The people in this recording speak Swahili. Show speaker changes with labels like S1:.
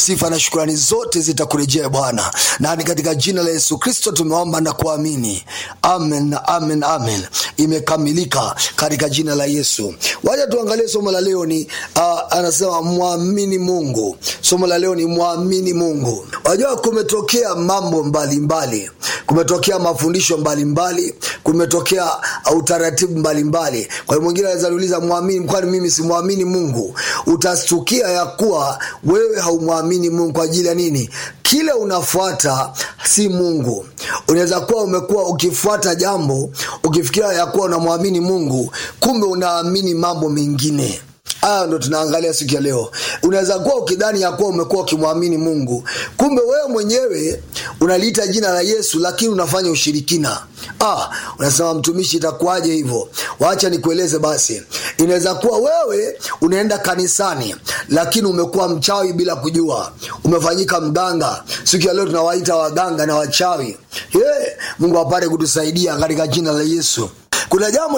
S1: sifa na shukrani zote zitakurejea Bwana, na ni katika jina la Yesu Kristo tumeomba na kuamini, amen na amen, amen. Imekamilika katika jina la Yesu. Wacha tuangalie somo la leo ni uh, anasema mwamini Mungu. Somo la leo ni mwamini Mungu. Wajua, kumetokea mambo mbalimbali mbali. Kumetokea mafundisho mbalimbali mbali. Kumetokea utaratibu mbalimbali. Kwa hiyo mwingine anaweza niuliza mwamini, kwani mimi simwamini Mungu? Utastukia ya kuwa wewe haumwamini Mungu kwa ajili ya nini? Kile unafuata si Mungu. Unaweza kuwa umekuwa ukifuata jambo ukifikiria ya kuwa unamwamini Mungu, kumbe unaamini mambo mengine. Haya ndo tunaangalia siku ya leo. Unaweza kuwa ukidhani ya kuwa umekuwa ukimwamini Mungu, kumbe wewe mwenyewe unaliita jina la Yesu, lakini unafanya ushirikina. Ah, unasema mtumishi, itakuwaje hivyo? Wacha nikueleze basi. Inaweza kuwa wewe unaenda kanisani, lakini umekuwa mchawi bila kujua, umefanyika mganga. Siku ya leo tunawaita waganga na wachawi. Hey, Mungu apate kutusaidia katika jina la Yesu. Kuna jambo